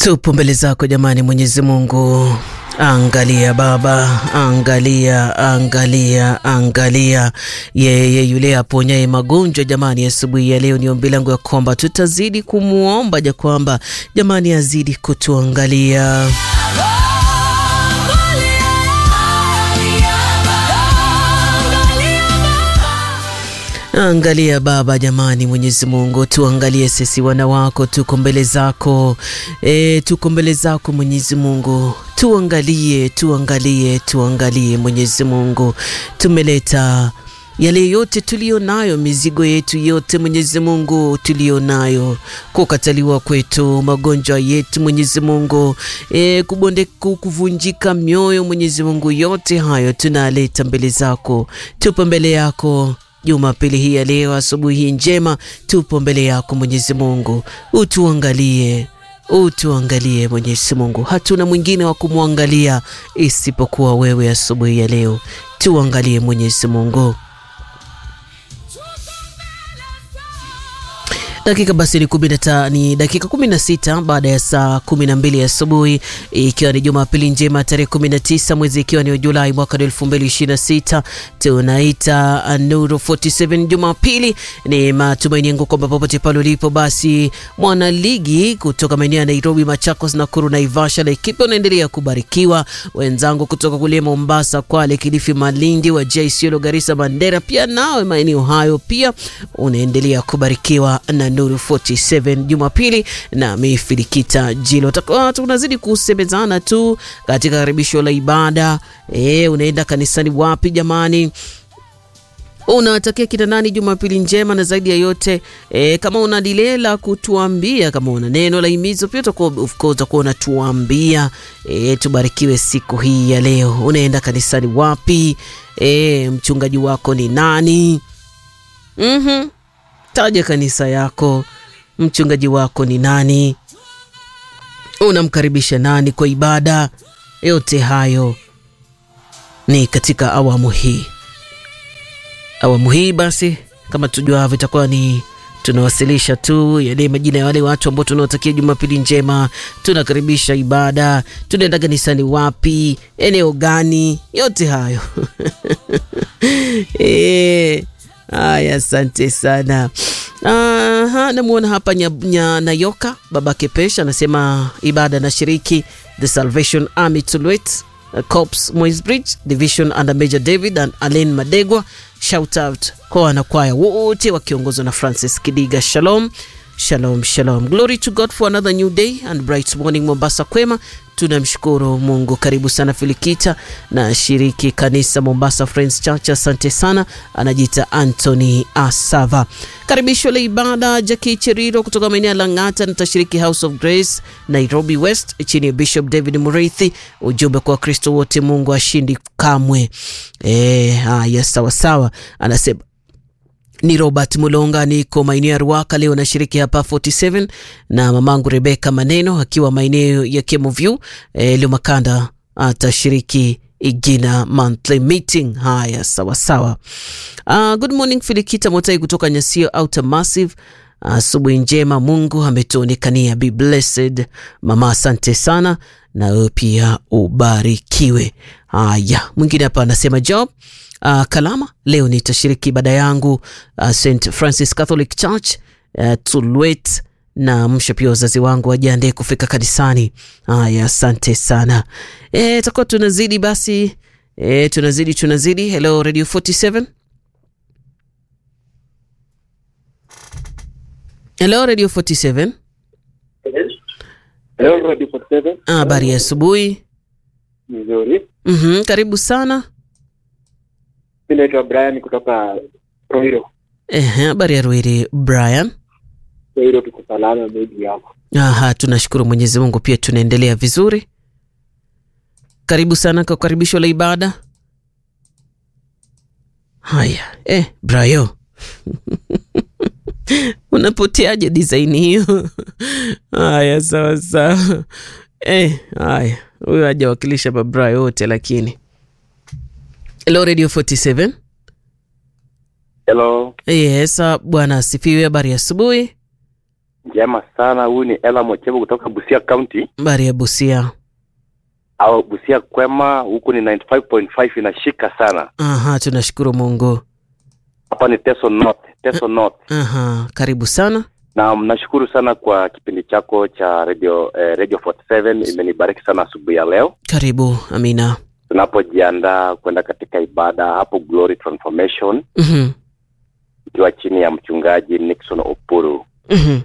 Tupo mbele zako jamani, Mwenyezi Mungu. Angalia Baba, angalia, angalia, angalia yeye yule aponyaye magonjwa jamani. Asubuhi ya leo ni ombi langu ya kwamba tutazidi kumwomba ja kwamba jamani azidi kutuangalia Angalia Baba jamani, Mwenyezi Mungu tuangalie sisi wana wako, tuko mbele zako e, tuko mbele zako Mwenyezi Mungu, tuangalie, tuangalie, tuangalie Mwenyezi Mungu, tumeleta yale yote tuliyo nayo, mizigo yetu yote Mwenyezi Mungu tuliyo nayo, kukataliwa kwetu, magonjwa yetu Mwenyezi Mungu, e, kubonde kuvunjika mioyo Mwenyezi Mungu, yote hayo tunaleta mbele zako, tupo mbele yako Jumapili hii ya leo, asubuhi hii njema, tupo mbele yako Mwenyezi Mungu, utuangalie, utuangalie Mwenyezi Mungu, hatuna mwingine wa kumwangalia isipokuwa wewe. Asubuhi ya leo tuangalie Mwenyezi Mungu. Dakika basi ni kumi na ni dakika kumi na sita baada ya saa kumi na mbili asubuhi, ikiwa ni Jumapili njema tarehe kumi na tisa mwezi ikiwa ni Julai mwaka elfu mbili ishirini na sita tunaita Nuru 47 Jumapili. Ni matumaini yangu kwamba popote pale ulipo, basi mwana ligi kutoka maeneo ya Nairobi, Machakos, Nakuru, Naivasha, Laikipia unaendelea kubarikiwa. Wenzangu kutoka kule Mombasa, Kwale, Kilifi, Malindi, Wajir, Isiolo, Garissa, Mandera, pia nawe maeneo hayo pia unaendelea kubarikiwa na Nuru 47 Jumapili na Mifilikita Jilo. Tunazidi kusemezana tu katika karibisho la ibada. E, unaenda kanisani wapi jamani? Unawatakia kina nani Jumapili njema? Na zaidi ya yote e, kama una lile la kutuambia, kama una neno la himizo pia utakuwa unatuambia. E, tubarikiwe siku hii ya leo. Unaenda kanisani wapi? E, mchungaji wako ni nani? mm-hmm. Taja kanisa yako, mchungaji wako ni nani? Unamkaribisha nani kwa ibada? Yote hayo ni katika awamu hii. Awamu hii basi, kama tujuavyo, itakuwa ni tunawasilisha tu yale majina ya wale watu ambao tunawatakia Jumapili njema, tunakaribisha ibada, tunaenda kanisani wapi, eneo gani, yote hayo e, Aya, asante sana. Aha, namwona hapa nya Nayoka baba Kepesh anasema ibada na shiriki The Salvation Army Tulwet Corps Moisbridge Division under Major David and Alain Madegwa. Shout out kwa wanakwaya wote wakiongozwa na Francis Kidiga. Shalom, shalom, shalom. Glory to God for another new day and bright morning. Mombasa kwema, tunamshukuru Mungu. Karibu sana Filikita na shiriki kanisa Mombasa Friends Church, asante sana. Anajiita Anthony Asava. Karibisho la ibada Jackie Cheriro kutoka maeneo ya Lang'ata nitashiriki House of Grace Nairobi West chini ya Bishop David Murithi. Ujumbe kwa Wakristo wote, Mungu ashindi kamwe. E, haya sawa sawa, anasema ni Robert Mulonga, niko maeneo ya Ruaka leo nashiriki hapa 47 na mamangu Rebeka Maneno akiwa maeneo ya Kemoview. E, leo Makanda atashiriki Igina monthly meeting. Haya sawa sawa. Uh, good morning Filikita Motai kutoka Nyasio Outer Massive. Asubuhi uh, njema, Mungu ametuonekania. Be blessed mama, asante sana na wewe pia ubarikiwe. Haya, mwingine hapa anasema job Uh, Kalama leo nitashiriki ibada yangu uh, St Francis Catholic Church uh, Tulwet na msha pia wazazi wangu wajiandae kufika kanisani. Haya, asante sana. E, takuwa tunazidi basi e, tunazidi tunazidi. Hello Radio 47. Hello Radio 47. Hello Radio 47. Habari ya asubuhi. Nzuri. Mhm, karibu sana. Mimi naitwa Brian kutoka Roiro. Ehe, habari ya Ruiri Brian. Roiro tuko salama meji yako. Aha, tunashukuru Mwenyezi Mungu, pia tunaendelea vizuri. Karibu sana kwa karibisho la ibada. Haya, eh, Brayo unapoteaje design hiyo? Haya, sawa sawa. Eh, haya, huyo hajawakilisha Brayo wote, lakini Hello Radio 47. Hello. Yes, bwana asifiwe. Habari ya asubuhi. njema sana. Huyu ni Ela Mochevo kutoka Busia County Habari ya Busia. au Busia Kwema, huku ni 95.5 inashika sana. Aha, tunashukuru Mungu. Hapa ni Teso North, Teso North. Aha, karibu sana. Na nashukuru sana kwa kipindi chako cha radio eh, Radio 47 imenibariki sana asubuhi ya leo Karibu. Amina. tunapojiandaa kwenda katika ibada hapo Glory Transformation Mhm. ikiwa chini ya mchungaji Nixon Opuru. Mhm.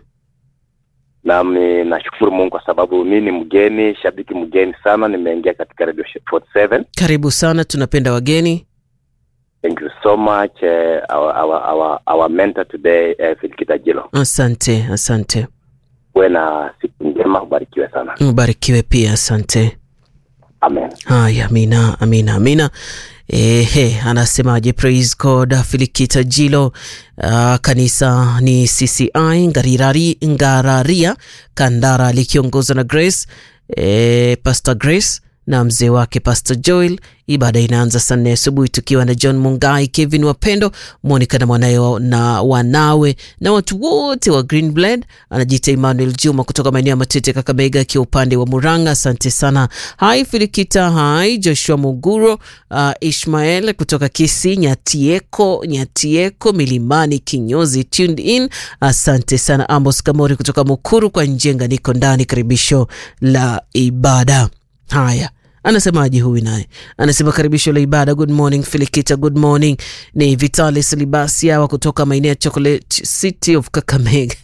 Nami nashukuru Mungu kwa sababu mi ni mgeni, shabiki mgeni sana, nimeingia katika Radio 47. Karibu sana, tunapenda wageni. Thank you so much uh, our, our, our, our mentor today uh, Filikita Jilo. Asante, asante. Uwe na siku njema, ubarikiwe sana. Ubarikiwe pia, asante. Amen. Haya, amina, amina, amina. Ehe, anasemaje? Praise God. Filikita Jilo. Uh, kanisa ni CCI Ngarirari, Ngararia Kandara likiongozwa na Grace e, Pastor Grace na mzee wake Pastor Joel. Ibada inaanza saa nne asubuhi tukiwa na John Mungai, Kevin Wapendo, Monica na mwanawe wa- na wanawe na watu wote wa Greenblad. Anajiita Emmanuel Juma kutoka maeneo ya Matete, Kakamega, akiwa upande wa Muranga. Asante sana. Hai Filikita, hai Joshua Muguro, uh, Ishmael kutoka Kisi, Nyatieko, Nyatieko Milimani, Kinyozi, tuned in. Asante sana. Amos Kamori kutoka Mukuru kwa Njenga, niko ndani, karibisho la ibada. Haya, anasemaje huyu naye? Anasema karibisho la ibada. Good morning Filikita, good morning. Ni Vitalis Libasiawa kutoka maeneo ya Chocolate City of Kakamega.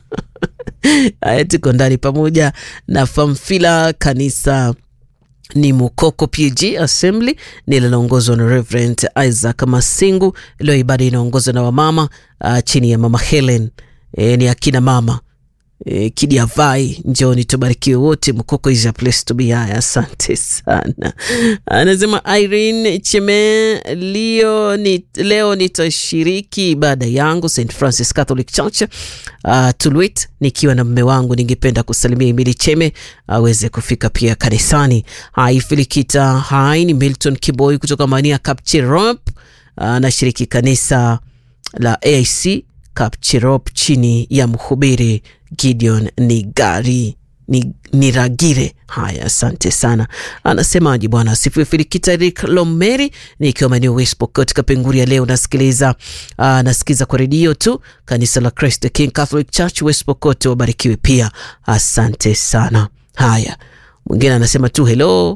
Haya, tuko ndani pamoja na Famfila kanisa ni Mukoko PG Assembly linaloongozwa na Reverend Isaac Masingu. Leo ibada inaongozwa na wamama uh, chini ya mama Helen e, ni akina mama e, Kidiavai, njoni tubarikiwe wote. Mkoko is a place to be. Haya, asante sana. Anasema Irene Cheme, leo, ni, leo nitashiriki ibada yangu St Francis Catholic Church uh, Tulwit nikiwa na mme wangu. Ningependa kusalimia Emili Cheme aweze kufika pia kanisani. Hai Filikita, hai ni Milton Kiboi kutoka Mania Kapchirop, anashiriki kanisa la AIC Kapchirop chini ya mhubiri Gideon Nigari ni, Niragire. Haya, asante sana. Anasemaje bwana asifiwe. Filikita Rick Lomeri nikiwa maeneo West Pokot Kapenguria. Leo nasikiliza uh, nasikiza kwa redio tu kanisa la Christ the King Catholic Church West Pokot, wabarikiwe pia, asante sana. Haya, mwingine anasema tu hello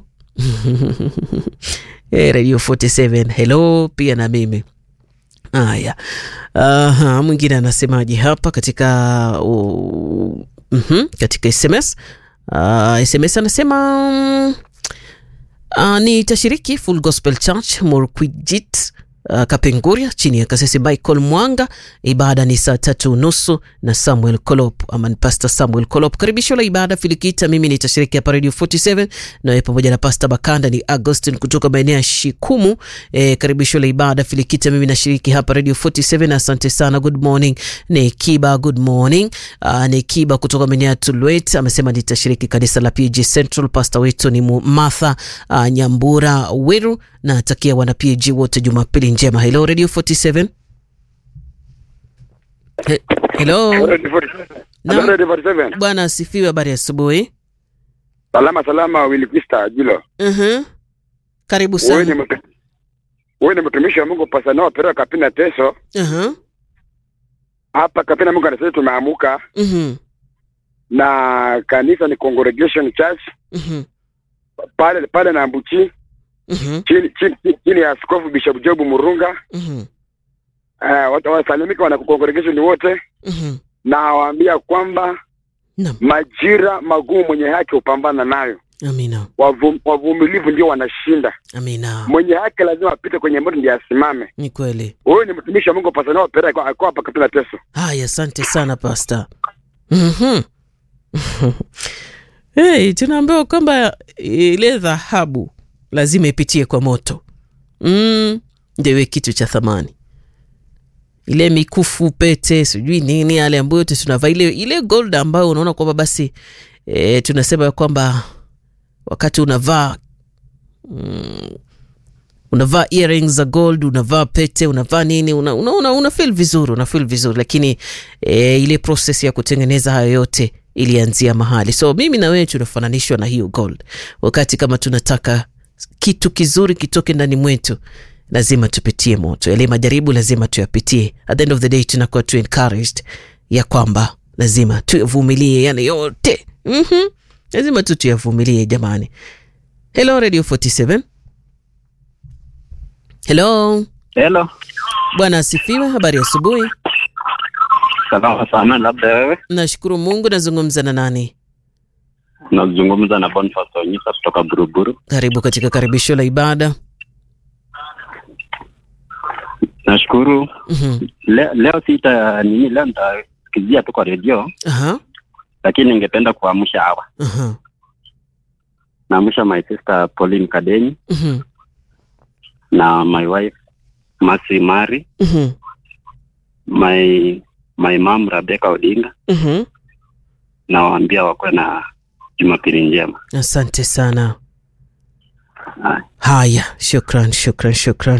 hey, Radio 47 hello pia na mimi Haya, aha, mwingine anasemaje hapa katika uh, mhm, katika SMS uh, SMS anasema mm, uh, nitashiriki Full Gospel Church Murkwijit uh, Kapenguria chini ya kasisi Michael Mwanga. Ibada ni saa tatu nusu na Samuel Kolop ama ni Pastor Samuel Kolop. Karibisho la ibada Filikita, mimi nitashiriki hapa Radio 47 naye pamoja na Pastor Bakanda ni Augustin kutoka maeneo ya Shikumu. E, karibisho la ibada Filikita, mimi nashiriki hapa Radio 47. Asante sana, good morning. Ni Kiba, good morning. Uh, ni Kiba kutoka maeneo ya Tulwet amesema nitashiriki kanisa la PG Central. Pastor wetu ni Mu- Martha uh, Nyambura Wiru na takia wana PG wote Jumapili njema. Hello Radio 47. He, hello Naam. Radio 47. bwana asifiwe, habari ya asubuhi. Salama salama Wilkista Jilo. Mhm. Karibu Wewe ni sana. mtu- wewe ni mtumishi wa Mungu pasa nao pero kapina teso. Aha. Hapa kapina Mungu anasema tumeamuka Mhm. na kanisa ni Congregation Church Mhm. pale pale na Mbuchi Mhm. chini chini, chini ya Askofu Bishop Job Murunga. Mhm. Uh, watu wasalimika wana congregation wote Mhm. na waambia kwamba Naam. majira magumu mwenye haki hupambana nayo. Amina. Wavum- Wavumilivu ndio wanashinda. Amina. Mwenye haki lazima apite kwenye moto ndiye asimame. Ni kweli. Huyu ni mtumishi wa Mungu pasa nao pero kwa kwa hapa kapina teso. Haya, asante sana pasta. Mhm. Hey, tunaambiwa kwamba ile dhahabu lazima ipitie kwa moto. Mm, ndio iwe kitu cha thamani. Ile mikufu, pete, sijui nini yale ambayo yote tunavaa ile ile gold ambayo unaona kwamba basi e, tunasema ya kwamba wakati unavaa mm, unavaa earrings za gold, unavaa pete, unavaa nini, una, una, una, una feel vizuri, una feel vizuri, lakini e, ile process ya kutengeneza hayo yote ilianzia mahali. So mimi na wewe tunafananishwa na hiyo gold. Wakati kama tunataka kitu kizuri kitoke ndani mwetu, lazima tupitie moto, yale majaribu lazima tuyapitie. At the end of the day tunakuwa tu encouraged ya kwamba lazima tuyavumilie yale yote. mm-hmm. Lazima tu tuyavumilie jamani. Hello Radio 47. Hello. Hello, Bwana asifiwe. Habari ya asubuhi. salama sana. Labda wewe Nashukuru Mungu. Nazungumza na nani? nazungumza na Boniface Onyisa kutoka Buruburu. Karibu katika karibisho la ibada. Nashukuru Mhm. Le, leo sita nini, leo nitasikizia tu kwa redio, Aha. lakini ningependa kuamsha hawa. Aha. Naamsha my sister Pauline Kadenyi Mhm. na my wife Masi Mari, Mhm. my my mom Rebecca Odinga, Mhm. na waambia wakuwe na Jumapili njema. Asante sana. Haya. Haya, shukran, shukran, shukran.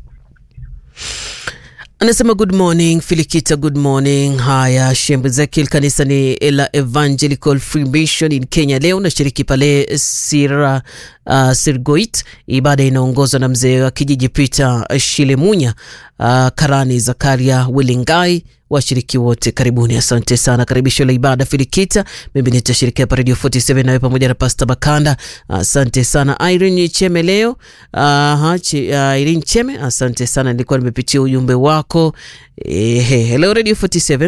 Anasema good morning Filikita, good morning. Haya, Shembe Zekil, kanisa ni la Evangelical Free Mission in Kenya. Leo nashiriki pale Sira uh, Sirgoit. Ibada inaongozwa na mzee wa kijiji Peter Shilemunya, uh, Karani Zakaria Wilingai. Washiriki wote karibuni, asante sana. Karibisho la ibada Filikita, mimi nitashirikia hapa Radio 47 nawe pamoja na Pastor Bakanda. Asante sana Irene Cheme leo. Aha, chi, uh, Irene Cheme, asante sana, nilikuwa nimepitia ujumbe wako. Ehe, hello Radio 47.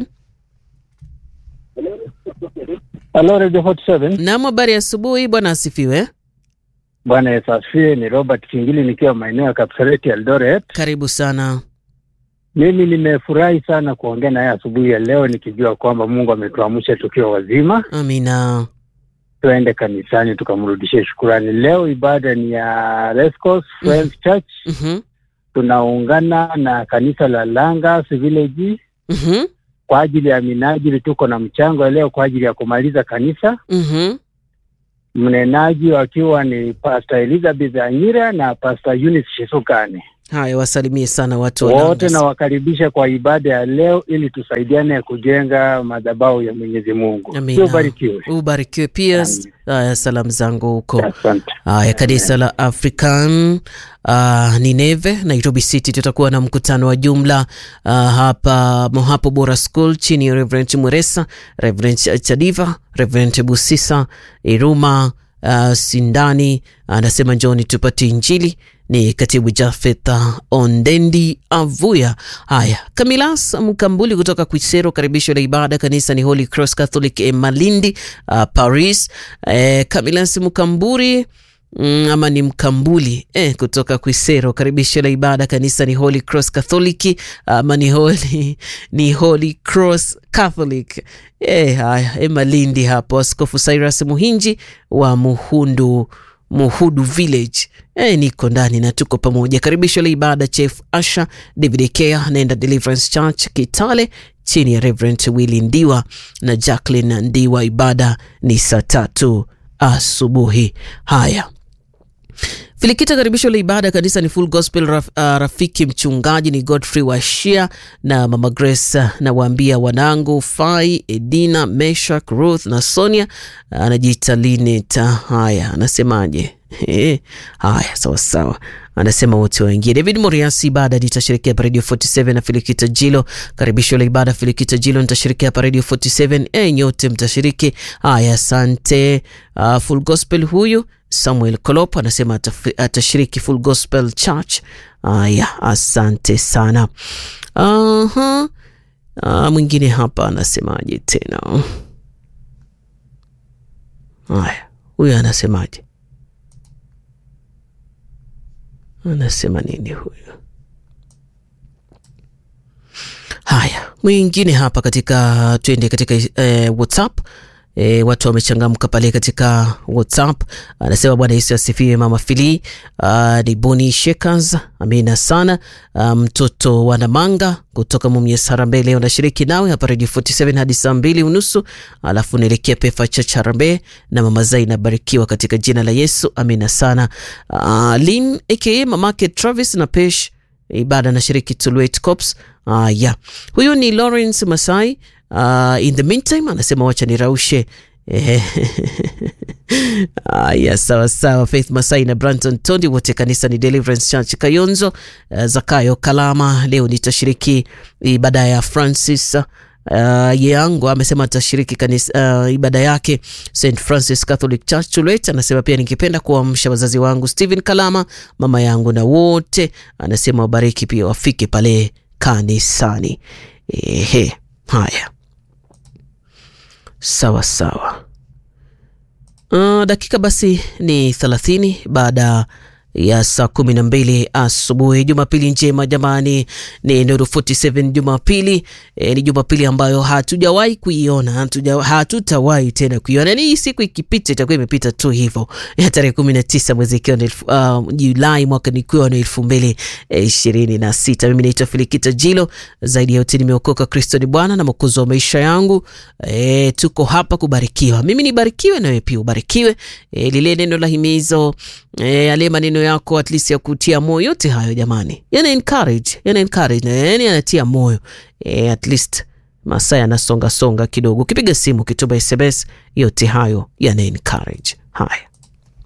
Halo Radio 47. Naam, habari ya asubuhi, bwana asifiwe. Bwana Yesu asifiwe. Ni Robert Kingili nikiwa maeneo ya Kapseret Eldoret. Karibu sana. Mimi nimefurahi sana kuongea naye asubuhi ya leo nikijua kwamba Mungu ametuamsha tukiwa wazima, Amina. tuende kanisani tukamrudishie shukurani. Leo ibada ni ya Rescos Friends Church. Mhm. Tunaungana na kanisa la Langas Village Mhm. kwa ajili ya minajili. Tuko na mchango ya leo kwa ajili ya kumaliza kanisa, Mhm. mnenaji wakiwa ni Pastor Elizabeth Anyira na Pastor Eunice Shesukane. Haya, wasalimie sana watu wa wote Langas. nawakaribisha kwa ibada ya leo ili tusaidiane kujenga madhabahu ya Mwenyezi Mungu. Amina. Ubarikiwe. Ubarikiwe pia. Amin. Haya, salamu zangu huko. Asante. Haya, kanisa la African uh, Nineve Nairobi City, tutakuwa na mkutano wa jumla uh, hapa Mohapo Bora School chini ya Reverend Mweresa, Reverend Chadiva, Reverend Busisa Iruma uh, Sindani anasema njoni tupate Injili ni katibu Jafeth Ondendi Avuya. Haya, Kamilas Mkambuli kutoka Kwisero, karibisho la ibada kanisa ni Holy Cross Catholic eh, Malindi uh, Paris. Eh, Kamilas Mkamburi Mm, ama ni Mkambuli eh, kutoka Kwisero. Karibisho la ibada kanisa ni Holy Cross Catholic ama ni Holy, ni Holy Cross Catholic eh, haya eh, Malindi hapo. Askofu Cyrus Muhinji wa Muhundu Muhudu Village eh, niko ndani na tuko pamoja. Karibisho la ibada Chief Asha David Kea naenda Deliverance Church Kitale chini ya Reverend Willy Ndiwa na Jacqueline Ndiwa. Ibada ni saa tatu asubuhi. Haya, Filikita, karibisho la ibada kanisa ni Full Gospel raf, uh, rafiki mchungaji ni Godfrey Washia na mama Grace. uh, Nawaambia wanangu Fai, Edina, Meshak, Ruth na Sonia. uh, Anajiita Lineta. Haya, anasemaje? Eh, Haya, sawa sawa, anasema wote waingie. David Moriasi, ibada nitashirikia hapa Radio 47 na Filikita Jilo. Karibisho la ibada Filikita Jilo nitashirikia hapa Radio 47. E, nyote mtashiriki. Haya, asante. Uh, Full Gospel huyu Samuel Kolop anasema ataf- atashiriki Full Gospel Church. Haya, asante sana. Aha. Uh, mwingine hapa anasemaje tena? Haya, huyu anasemaje? Anasema nini huyu? Haya, mwingine hapa katika, twende katika eh, WhatsApp E, watu wamechangamka pale katika WhatsApp. Anasema Bwana Yesu asifiwe. Mama Fili uh, ni Boni Shekers, amina sana. Mtoto um, wa Namanga kutoka Mumias Harambee leo nashiriki nawe hapa Radio 47 hadi saa mbili unusu, alafu naelekea Pefa Church Harambee na mama Zaina, barikiwa katika jina la Yesu, amina sana. Uh, Lin aka mamake Travis na Pesh ibada na shiriki Tulwet Corps. Uh, yeah. Huyu ni Lawrence Masai. Uh, in the meantime anasema wacha niraushe Ah, ya sawa sawa. Faith Masai na Branton Tondi wote kanisa ni Deliverance Church Kayonzo. Uh, Zakayo Kalama leo nitashiriki ibada ya Francis uh, yangu amesema atashiriki kanisa uh, ibada yake St Francis Catholic Church Tulwet. Anasema pia ningependa kuamsha wazazi wangu Stephen Kalama, mama yangu na wote, anasema wabariki pia wafike pale kanisani. Ehe, haya sawa sawa. Uh, dakika basi ni thelathini baada ya saa kumi na mbili asubuhi. Jumapili njema jamani, ni Nuru 47 Jumapili. E, ni Jumapili ambayo hatujawahi kuiona, hatuja, hatutawahi tena kuiona. Ni siku ikipita itakuwa imepita tu hivyo, ya tarehe kumi na tisa mwezi ikiwa uh, Julai mwaka nikiwa na elfu mbili ishirini na sita. Mimi naitwa Filikita Jilo. Zaidi ya yote nimeokoka, Kristo ni Bwana na mwokozi wa maisha yangu. E, tuko hapa kubarikiwa, mimi nibarikiwe nawe pia ubarikiwe. E, lile neno la himizo e, ale maneno yako at least ya kutia moyo, yote hayo jamani, yana encourage, yana encourage, yani yanatia moyo e, at least masaa yanasonga songa kidogo, ukipiga simu, ukituma SMS, yote hayo yana encourage. Haya.